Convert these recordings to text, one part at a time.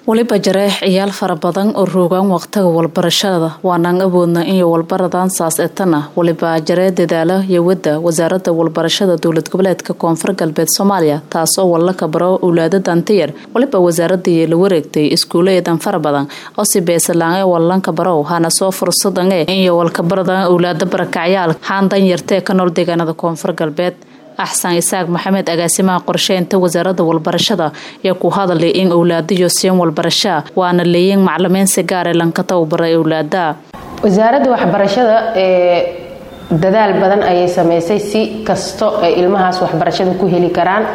weliba jareex ciyaal fara badan oo roogaan waqtiga walbarashada waanaan awoodna iyo walbaradan saas etana weliba jaree dadaala yowada wasaarada walbarashada dowlad goboleedka koonfur galbeed soomaaliya taasoo wallaka baro owlaada dantiyar weliba wasaaradii la wareegtay iskuuleedan fara badan oo si beesalaange wallanka barow hana soo fursadange iyo walkabaradan owlaada barakacyaal haan danyartee ka nool deegaanada koonfur galbeed axsan isaaq maxamed agaasimaha qorsheynta wasaaradda walbarashada ayaa ku hadalay in owlaadayo siin walbarashaa waana leeyiin maclimiin si gaare lanka tababaray owlaada wasaaradda waxbarashada ee dadaal badan ayay sameysay si kasto ay ilmahaas waxbarashada ku heli karaan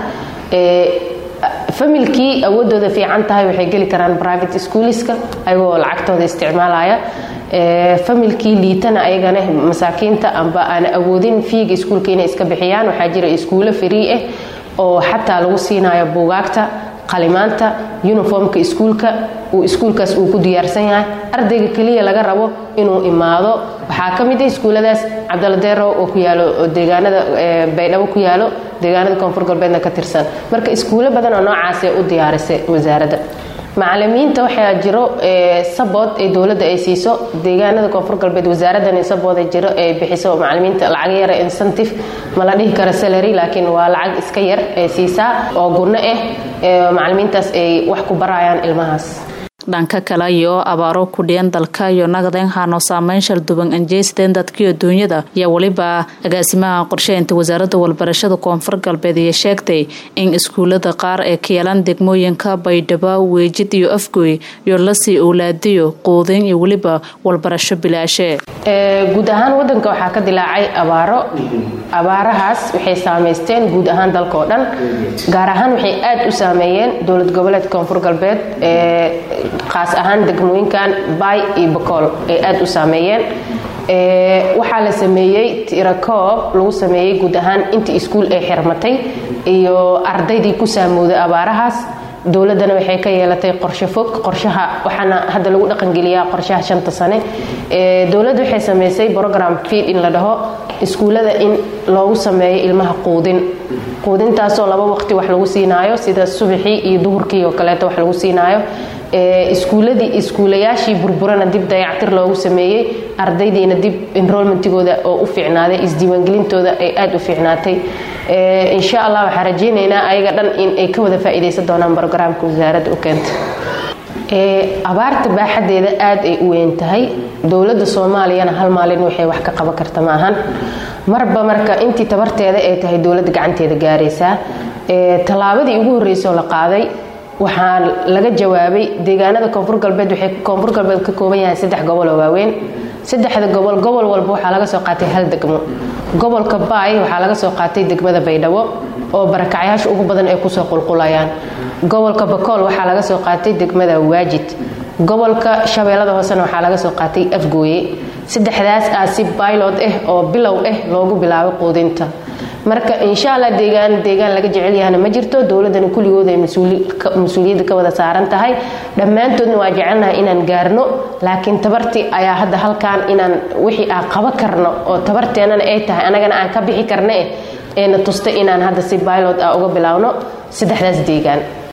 familkii awoodooda fiican tahay waxay geli karaan private schooliska ayagoo lacagtooda isticmaalaya familkii liitana ayagana masaakiinta amba aan awoodin fiiga iskuulka inay iska bixiyaan waxaa jira iskuulo free ah oo xataa lagu siinayo buugaagta qalimaanta uniformka iskuulka uu iskuulkaas uu ku diyaarsan yahay ardayga keliya laga rabo inuu imaado waxaa ka mid ah iskuuladaas cabdaladeero oo ku yaalo deegaanada baydhabo ku yaalo deegaanada koonfur galbeedna ka tirsan marka iskuulo badan oo noocaasee u diyaarisay wasaaradda macalimiinta waxaa jiro sabood ee dowladda ay siiso deegaanada koonfur galbeed wasaaraddan sabood jiro ay bixiso macalimiinta lacag yara incentive ma la dhihi karo salary laakiin waa lacag iska yar ee siisaa oo gunno ah macalimiintaas ay wax ku barayaan ilmahaas dhanka kale iyo abaaro kudhiyan dalka iyo naqdeen hano saameyn shalduban anjeysteen dadkiiyo duunyada ayaa weliba agaasimaha qorsheynta wasaaradda walbarashada koonfur galbeed iyo sheegtay in iskuulada qaar ee ka yeelan degmooyinka baydhabo weejid iyo afgooy iyo lasii owlaadiyo quudin iyo weliba walbarasho bilaashe guud ahaan wadanka waxaa ka dilaacay abaaro abaarahaas waxay saameysteen guud ahaan dalka oo dhan gaar ahaan waxay aad u saameeyeen dowlad goboleedka koonfur galbeed qaas ahaan degmooyinkan bay iyo bakool ay aad u saameeyeen waxaa la sameeyey tirakoob lagu sameeyey guud ahaan intii iskuul ay xirmatay iyo ardaydii ku saamooday abaarahaas dowladdana waxay ka yeelatay qorshe fog qorshaha waxaana hadda lagu dhaqangeliyaa qorshaha shanta sane dowladda waxay sameysay program fiid in la dhaho iskuullada in loogu sameeyo ilmaha quudin quudintaasoo laba waqti wax lagu siinaayo sida subaxii iyo duhurkii oo kaleeto wax lagu siinaayo iskuuladii iskuulayaashii burburana dib dayactir loogu sameeyey ardaydiina dib enrolmentigooda oo u fiicnaaday isdiiwaangelintooda ay aada u fiicnaatay insha allah waxaa rajeynaynaa ayaga dhan in ay ka wada faa'iidaysan doonaan brograamka wasaaradda u keenta abaarta baaxadeeda aad ay u weyn tahay dowladda soomaaliyana hal maalin waxay wax ka qaban karta maahan marba marka intii tabarteeda ay tahay dowladda gacanteeda gaaraysaa tallaabadii ugu horreysoo la qaaday waxaa laga jawaabay deegaanada koonfur galbeed waxay koonfur galbeed ka kooban yahay saddex gobol oo waaweyn saddexda gobol gobol walba waxaa laga soo qaatay hal degmo gobolka baay waxaa laga soo qaatay degmada baydhabo oo barakacyaasha ugu badan ay kusoo qulqulayaan gobolka bakool waxaa laga soo qaatay degmada waajid gobolka shabeellada hoosena waxaa laga soo qaatay afgooye saddexdaas aa si baylod ah oo bilow ah loogu bilaabay quudinta marka insha allah deegaan deegaan laga jecel yahana ma jirto dowladdana kulligooda ay mas-uuliyadda ka wada saaran tahay dhammaantoodna waa jecelnahay inaan gaarno laakiin tabartii ayaa hadda halkan inaan wixii aan qaba karno oo tabarteennana ay tahay anagana aan ka bixi karna eh eena tusta inaan hadda si baylod ah uga bilaawno saddexdaas deegaan